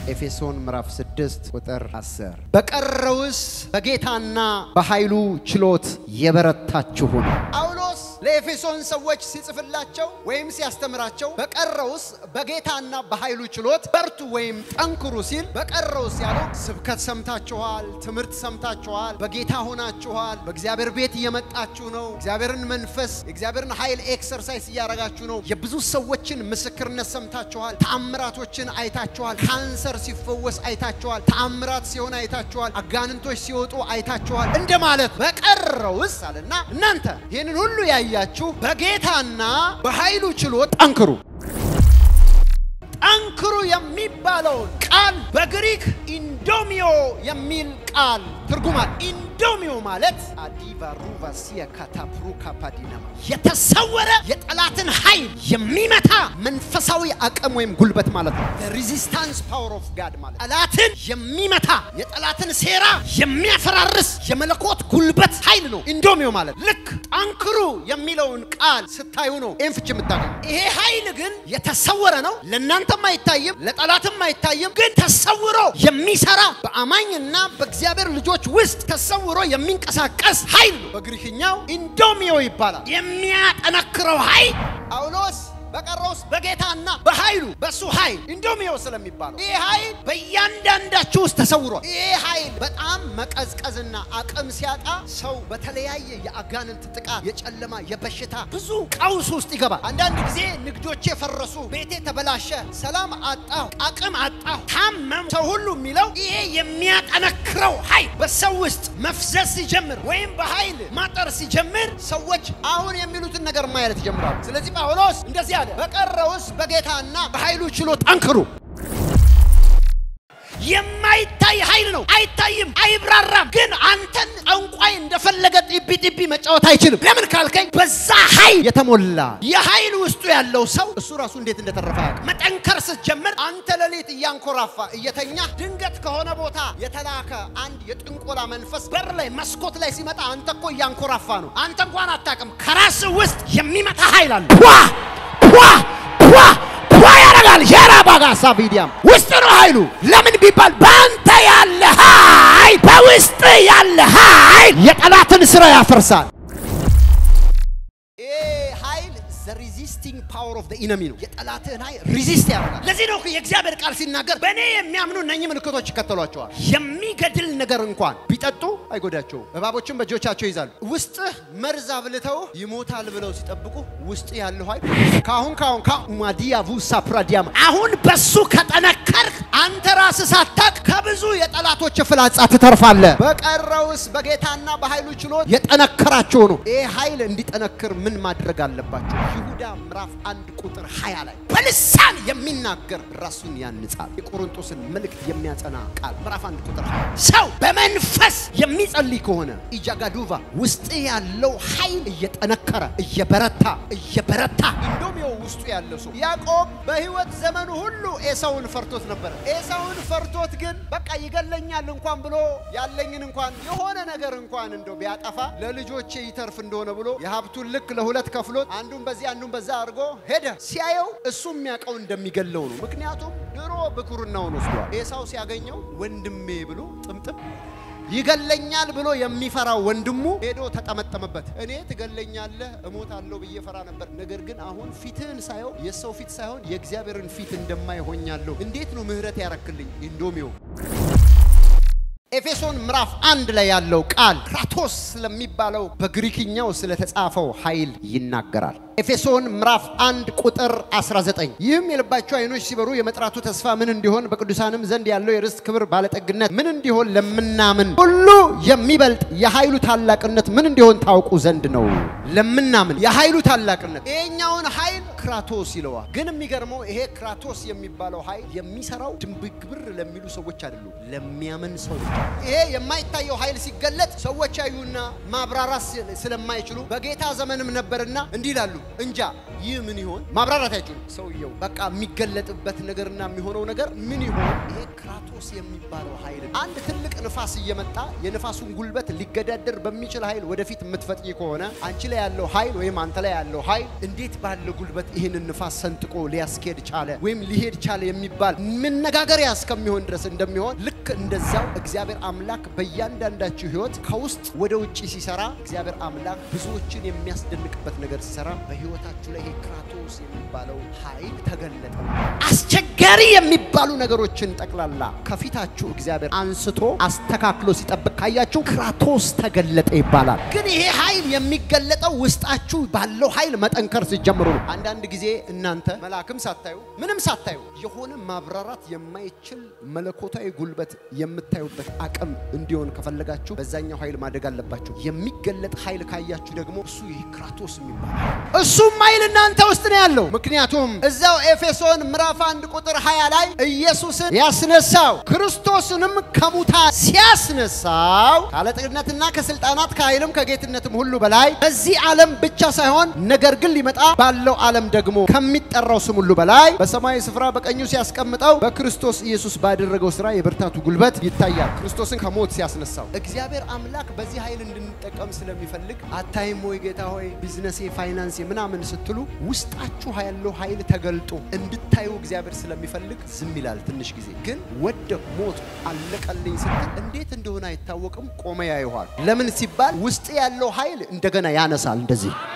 ኤፌሶን ምዕራፍ 6 ቁጥር 10 በቀረውስ በጌታና በኃይሉ ችሎት የበረታችሁ ሁኑ። ጳውሎስ ለኤፌሶን ሰዎች ሲጽፍላቸው ወይም ሲያስተምራቸው በቀረውስ በጌታና በኃይሉ ችሎት በርቱ ወይም ጠንክሩ ሲል በቀረውስ ያለው ስብከት ሰምታችኋል፣ ትምህርት ሰምታችኋል፣ በጌታ ሆናችኋል፣ በእግዚአብሔር ቤት እየመጣችሁ ነው፣ እግዚአብሔርን መንፈስ የእግዚአብሔርን ኃይል ኤክሰርሳይዝ እያደረጋችሁ ነው። የብዙ ሰዎችን ምስክርነት ሰምታችኋል፣ ተአምራቶችን አይታችኋል፣ ካንሰር ሲፈወስ አይታችኋል፣ ተአምራት ሲሆን አይታችኋል፣ አጋንንቶች ሲወጡ አይታችኋል እንደማለት በቀረውስ አለና እናንተ ይህንን ሁሉ ያያችሁ በጌታና በኃይሉ ችሎት ጠንክሩ። ጠንክሩ የሚባለውን ቃል በግሪክ ኢንዶሚዮ የሚል ቃል ትርጉማል። ኢንዶሚዮ ማለት አዲቫ ሩቫሲያ ካታፕሩ ካፓዲናማ የተሰወረ የጠላትን ኃይል የሚመታ መንፈሳዊ አቅም ወይም ጉልበት ማለት ነው። ሬዚስታንስ ፓወር ኦፍ ጋድ ማለት ጠላትን የሚመታ የጠላትን ሴራ የሚያፈራርስ የመለኮት ጉልበት ኃይል ነው ኢንዶሚዮ ማለት። ልክ ጠንክሩ የሚለውን ቃል ስታዩ ነው ይህን ፍች የምታገኙ። ይሄ ኃይል ግን የተሰወረ ነው፣ ለእናንተም አይታይም፣ ለጠላትም አይታይም። ግን ተሰውሮ የሚሰራ በአማኝና በእግዚአብሔር ልጆች ውስጥ ተሰውሮ የሚንቀሳቀስ ኃይል ነው። በግሪክኛው ኢንዶሚዮ ይባላል። የሚያጠነክረው ኃይል ጳውሎስ በቀረውስ በጌታና በኃይሉ በሱ ኃይል ኢንዶሚዮ ስለሚባለው ይህ ኃይል በእያንዳንዳችሁ ውስጥ ተሰውሯል። ይህ ኃይል በጣም መቀዝቀዝና አቅም ሲያጣ ሰው በተለያየ የአጋንንት ጥቃት፣ የጨለማ፣ የበሽታ ብዙ ቀውስ ውስጥ ይገባል። አንዳንድ ጊዜ ንግዶቼ ፈረሱ፣ ቤቴ ተበላሸ፣ ሰላም አጣሁ፣ አቅም አጣሁ፣ ታመም። ሰው ሁሉ የሚለው ይሄ የሚያጠነክረው ኃይል በሰው ውስጥ መፍዘዝ ሲጀምር ወይም በኃይል ማጠር ሲጀምር ሰዎች አሁን የሚሉትን ነገር ማየት ይጀምራሉ። ስለዚህ ጳውሎስ እንደዚህ አለ፣ በቀረውስ በጌታና በኃይሉ ችሎት ጠንክሩ። የማይታይ ኃይል ነው። አይታይም፣ አይብራራም። ግን አንተን ጠንቋይ እንደፈለገ ጢቢ ጢቢ መጫወት አይችልም። ለምን ካልከኝ በዛ ኃይል የተሞላ የኃይል ውስጡ ያለው ሰው እሱ ራሱ እንዴት እንደተረፈ ያውቅ። መጠንከር ስትጀምር አንተ ሌሊት እያንኮራፋ እየተኛ ድንገት ከሆነ ቦታ የተላከ አንድ የጥንቆላ መንፈስ በር ላይ መስኮት ላይ ሲመጣ አንተ እኮ እያንኮራፋ ነው። አንተ እንኳን አታውቅም። ከራስ ውስጥ የሚመጣ ኃይል አለ። ዋ ዋ ዋ ዋ ያደርጋል። የራ ባጋሳ ቪዲያም ውስጥ ነው ኃይሉ። ለምን ቢባል በአንተ ያለ ኃይል በውስጥ ያለ ኃይል የጠላትን ስራ ያፈርሳል። ኃይል ሪዚስቲንግ ፓወር ኦፍ ኢነሚ ነው። የጠላትህን ኃይል ሪዚስት ያደርጋል። ለዚህ ነው የእግዚአብሔር ቃል ሲናገር በእኔ የሚያምኑ እነኚህ ምልክቶች ይከተሏቸዋል። የሚገድል ነገር እንኳን ቢጠጡ አይጎዳቸውም። እባቦችን በእጆቻቸው ይዛሉ። ውስጥህ መርዝ አብልተው ይሞታል ብለው ሲጠብቁ ውስጥ ያለው ኃይል ካሁን ካሁን ማዲያ ቡሳ ፕራዲያማ አሁን በሱ ከጠነከርክ አንተ ራስህ ሳታቅ ከብዙ የጠላቶች ፍላጻ ትተርፋለህ። በቀረውስ በጌታና በኃይሉ ችሎት የጠነከራቸው ነው። ይህ ኃይል እንዲጠነክር ምን ማድረግ አለባቸው? ይሁዳ ምዕራፍ አንድ ቁጥር 20 ላይ በልሳን የሚናገር ራሱን ያንጻል። የቆሮንቶስን መልእክት የሚያጸና ቃል ምዕራፍ አንድ ቁጥር 20 ሰው በመንፈስ የሚጸልይ ከሆነ ኢጃጋዱቫ ውስጥ ያለው ኃይል እየጠነከረ እየበረታ እየበረታ ኢንዶሚዮ ውስጡ ያለው ሰው ያዕቆብ በሕይወት ዘመኑ ሁሉ ኤሳውን ፈርቶት ነበረ። ኤሳውን ፈርቶት ግን በቃ ይገለኛል እንኳን ብሎ ያለኝን እንኳን የሆነ ነገር እንኳን እንደው ቢያጠፋ ለልጆቼ ይተርፍ እንደሆነ ብሎ የሀብቱን ልክ ለሁለት ከፍሎት አንዱን በዚህ አንዱን በዛ አድርጎ ሄደ። ሲያየው እሱ የሚያውቀው እንደሚገለው ነው። ምክንያቱም ድሮ ብኩርናውን ወስዷል። ኤሳው ሲያገኘው ወንድሜ ብሎ ጥምጥም ይገለኛል ብሎ የሚፈራው ወንድሙ ሄዶ ተጠመጠመበት። እኔ ትገለኛለህ እሞታለሁ ብዬ ፈራ ነበር፣ ነገር ግን አሁን ፊትህን ሳየው የሰው ፊት ሳይሆን የእግዚአብሔርን ፊት እንደማይ ሆኛለሁ። እንዴት ነው ምህረት ያረክልኝ? ኢንዶሚዮ ኤፌሶን ምዕራፍ አንድ ላይ ያለው ቃል ክራቶስ ስለሚባለው በግሪክኛው ስለተጻፈው ኃይል ይናገራል። ኤፌሶን ምዕራፍ አንድ ቁጥር 19 ይህም የልባቸው ዓይኖች ሲበሩ የመጥራቱ ተስፋ ምን እንዲሆን በቅዱሳንም ዘንድ ያለው የርስት ክብር ባለጠግነት ምን እንዲሆን ለምናምን ሁሉ የሚበልጥ የኃይሉ ታላቅነት ምን እንዲሆን ታውቁ ዘንድ ነው። ለምናምን የኃይሉ ታላቅነት ይሄኛውን ኃይል ክራቶስ ይለዋል። ግን የሚገርመው ይሄ ክራቶስ የሚባለው ኃይል የሚሰራው ድንብግብር ለሚሉ ሰዎች አይደሉም፣ ለሚያምን ሰው ብቻ። ይሄ የማይታየው ኃይል ሲገለጥ ሰዎች ያዩና ማብራራት ስለማይችሉ በጌታ ዘመንም ነበርና እንዲህ ይላሉ እንጃ ይህ ምን ይሆን? ማብራራት አይችሉም። ሰውየው በቃ የሚገለጥበት ነገርና የሚሆነው ነገር ምን ይሆን? ይሄ ክራቶስ የሚባለው ኃይል አንድ ትልቅ ንፋስ እየመጣ የንፋሱን ጉልበት ሊገዳደር በሚችል ኃይል ወደፊት የምትፈጥኝ ከሆነ አንቺ ላይ ያለው ኃይል ወይም አንተ ላይ ያለው ኃይል እንዴት ባለ ጉልበት ይህንን ንፋስ ሰንጥቆ ሊያስኬድ ቻለ ወይም ሊሄድ ቻለ የሚባል መነጋገሪያ እስከሚሆን ድረስ እንደሚሆን ልክ እንደዛው እግዚአብሔር አምላክ በእያንዳንዳችሁ ሕይወት ከውስጥ ወደ ውጭ ሲሰራ እግዚአብሔር አምላክ ብዙዎችን የሚያስደንቅበት ነገር ሲሰራ በሕይወታችሁ ላይ ይሄ ክራቶስ የሚባለው ኃይል ተገለጠ። አስቸጋሪ የሚባሉ ነገሮችን ጠቅላላ ከፊታችሁ እግዚአብሔር አንስቶ አስተካክሎ ሲጠብቅ ካያችሁ ክራቶስ ተገለጠ ይባላል። ግን ይሄ ኃይል የሚገለጠው ውስጣችሁ ባለው ኃይል መጠንከር ሲጀምሩ ነው። አንዳንድ ጊዜ እናንተ መልአክም ሳታዩ ምንም ሳታዩ የሆነ ማብራራት የማይችል መለኮታዊ ጉልበት የምታዩበት አቅም እንዲሆን ከፈለጋችሁ በዛኛው ኃይል ማደግ አለባችሁ። የሚገለጥ ኃይል ካያችሁ ደግሞ እሱ ይህ ክራቶስ የሚባል እሱም ኃይል እናንተ ውስጥ ነው ያለው። ምክንያቱም እዛው ኤፌሶን ምዕራፍ አንድ ቁጥር 20 ላይ ኢየሱስን ያስነሳው ክርስቶስንም ከሙታ ሲያስነሳው ከአለቅነትና ከስልጣናት ከኃይልም ከጌትነትም ሁሉ በላይ በዚህ ዓለም ብቻ ሳይሆን ነገር ግን ሊመጣ ባለው ዓለም ደግሞ ከሚጠራው ስም ሁሉ በላይ በሰማያዊ ስፍራ በቀኙ ሲያስቀምጠው በክርስቶስ ኢየሱስ ባደረገው ስራ የብርታቱ ጉልበት ይታያል። ክርስቶስን ከሞት ሲያስነሳው እግዚአብሔር አምላክ በዚህ ኃይል እንድንጠቀም ስለሚፈልግ አታይም ወይ ጌታ ሆይ ቢዝነሴ፣ ፋይናንሴ ምናምን ስትሉ ውስጣችሁ ያለው ኃይል ተገልጦ እንድታዩ እግዚአብሔር ስለሚፈልግ ዝም ይላል። ትንሽ ጊዜ ግን ወደ ሞት አለቀልኝ ስትል እንዴት እንደሆነ አይታወቅም። ቆመ ያይኋል። ለምን ሲባል ውስጥ ያለው ኃይል እንደገና ያነሳል። እንደዚህ